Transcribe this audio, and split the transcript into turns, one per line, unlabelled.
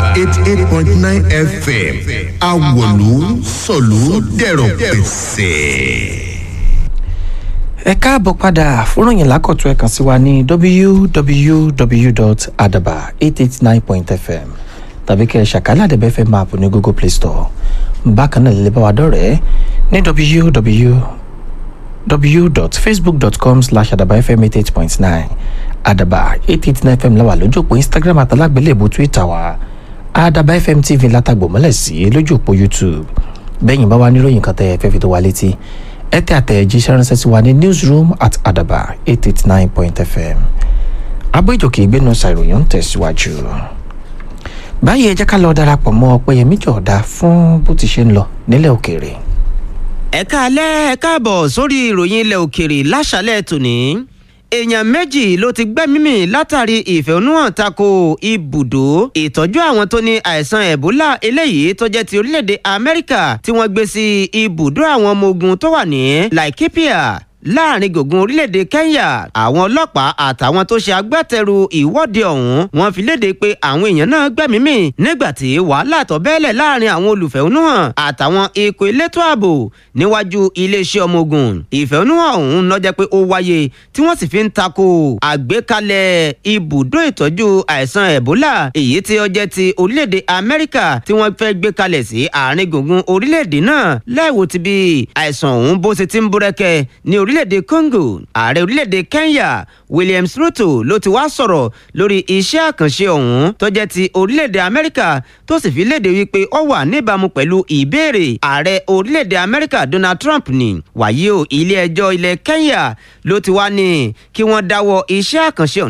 eighty eight point nine fm awolu sọ̀lú dẹ̀rọ̀ pẹ̀sẹ̀.
ẹ káàbọ̀ padà fúnròyìn lákọ̀tún ẹ̀ kàn sí wa ní www.adaba889.fm tàbí kẹ́ ẹ ṣàkálà àdẹ̀bẹ̀ fm app ní google play store bákan náà lè bá wa dọ̀rẹ́ ní www.facebook.com slash adabafm88.9 adaba 889 fm la wà lójú òpó instagram àtàlágbélébù twitter wa adaba fm tv látàgbò mọ́lẹ̀ sí lójú òpó youtube bẹ́yìn bá wa níròyìn kan tẹ́ ẹ fẹ́ fi tó wa létí ẹ tẹ àtẹ̀jíṣẹ́ ránṣẹ́ sí wa ní newsroom at adaba 889.fm abójòkè ìgbénu ṣàìròyìn ń tẹ̀síwájú báyìí ẹ jẹ́ ká lọ darapọ̀ mọ́ ọpẹ́yẹmí jọ̀ọ́dá fún bó ti ṣe ń lọ nílẹ̀ òkèèrè
ẹ káalẹ́ ẹ káàbọ̀ sórí ìròyìn ilẹ̀ òkèèrè láṣálẹ̀ tòní èèyàn méjì ló ti gbẹ́mímì látàrí ìfẹ̀hónúhàn tako ibùdó ìtọ́jú àwọn tó ní àìsàn ẹ̀bólà eléyìí tó jẹ́ ti orílẹ̀-èdè amẹ́ríkà tí wọ́n gbé sí ibùdó àwọn ọmọ ogun tó wà ní laikipia láàrin gbùngbùn orílẹ̀-èdè kenya àwọn ọlọ́pàá àtàwọn tó ṣe agbátẹrù ìwọ́de ọ̀hún wọ́n fi léde pé àwọn èèyàn náà gbẹ̀mímì nígbà tí wàhálà tó bẹ́ẹ̀lẹ̀ láàrin àwọn olùfẹ̀hónúhàn àtàwọn ikọ̀ elétò ààbò níwájú iléeṣẹ́ ọmọ ogun ìfẹ̀hónúhàn ọ̀hún ló jẹ́ pé ó wáyé tí wọ́n sì fi ń tako àgbékalẹ̀ ibùdó ìtọ́jú àìsàn ebola èyí tí ó jẹ́ ti orílẹ̀-èdè amẹ́ríkà tí wọ́n fẹ́ gbé kalẹ̀ sí àárín gbùngbùn orílẹ̀-èdè náà láìwò ti bí àìsàn ọ̀hún bó ṣe ti ń búrẹ́kẹ́ ní orílẹ̀-èdè congo ààrẹ orílẹ̀-èdè kenya williams ruto ló ti wá sọ̀rọ̀ lórí iṣẹ́ àkànṣe ọ̀hún tó jẹ́ ti orílẹ̀-èdè amẹ́ríkà tó sì fi léde wípé ó wà níbàámu pẹ̀lú ìbéèrè ààrẹ orílẹ̀-èdè amẹ́ríkà donald trump ní wàyí o ilé ẹjọ́ ilẹ̀ kenya ló ti wá ní kí wọ́n dáwọ́ iṣẹ́ àkànṣe ọ̀hún